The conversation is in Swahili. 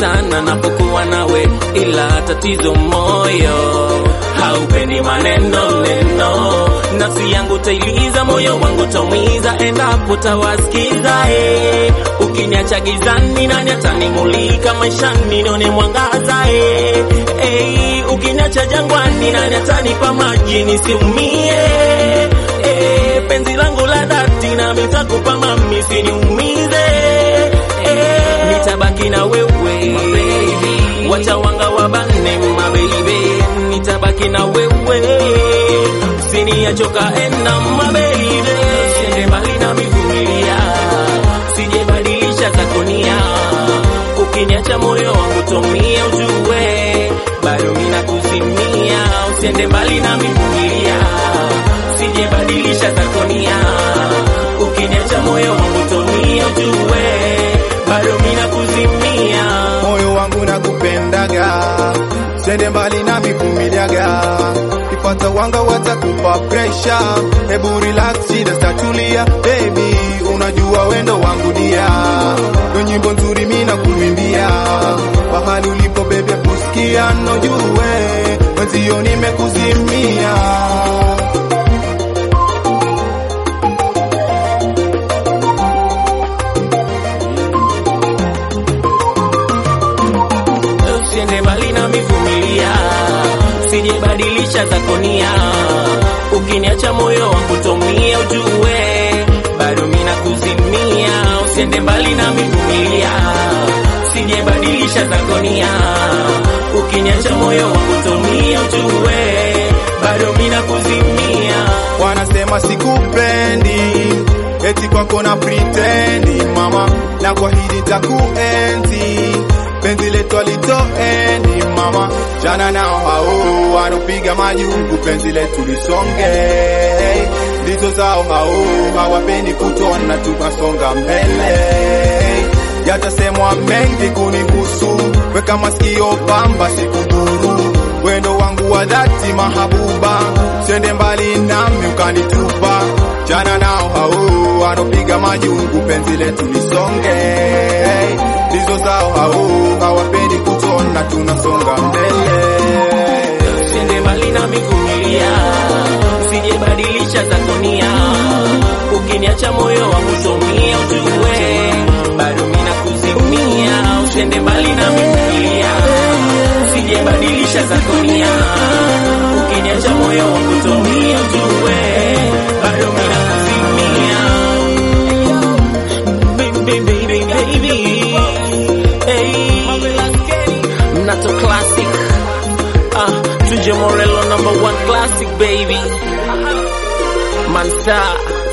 sana napokuwa nawe, ila tatizo moyo haupendi maneno neno, nafsi yangu tailiza, moyo wangu taumiza, endapo tawasikiza eh. Ukiniacha gizani, nani atanimulika maishani, nione mwangaza eh. Eh, ukiniacha jangwani, nani atanipa maji nisiumie eh. Penzi langu la dhati, nami nitakupa mami, siniumize eh. Nitabaki na wewe wacha wanga wabane mababy, nitabaki na wewe siniachoka ena mababy, siende mbali na mivumilia, sijebadilisha zakonia, ukiniacha moyo wangu tomia, ujue bado mina kuzimia, usiende mbali na mivumilia, sijebadilisha zakonia, ukiniacha moyo wangu tomia, ujue bado mina kuzimia moyo wangu nakupendaga, sende mbali na mivumiliaga, ipata wanga watakupa presha, hebu relax, shida statulia, baby, unajua wendo wangu dia, ndo nyimbo nzuri mina kuimbia, pahali ulipo bebe kusikia, nojue mwenzio nimekuzimia. usiende mbali na mivumilia, sijebadilisha zakonia, ukiniacha moyo wangu tomia, ujue bado mina kuzimia, usiende mbali na mivumilia, sijebadilisha zakonia, ukiniacha moyo wangu tomia, ujue bado mina kuzimia. wanasema sikupendi, eti kwako na pretendi mama, na kwa hili takuenzi penzi letu alitoendi mama, jana nao hao wanopiga majungu, penzi letu lisonge, ndizo zao hao hawapendi kutona tukasonga mbele yatasemwa mengi kunihusu, weka masikio pamba, sikudhuru wendo wangu wa dhati mahabuba, sende mbali nami ukanitupa. Jana nao hao wanopiga majungu, penzi letu lisonge, ndizo zao hao hawapendi kutona tunasonga mbele. usiende mbali na mivumilia, sijebadilisha zakonia, ukiniacha moyo wangu tomia, ujue bado mina kuzimia, usiende mbali na mivumilia, sijebadilisha zakonia, ukiniacha moyo wangu tomia, ujue bado mina kuzimia. Baby, baby, baby. Hey. Nato classic Ah, Tunje Morello number one classic baby Mansa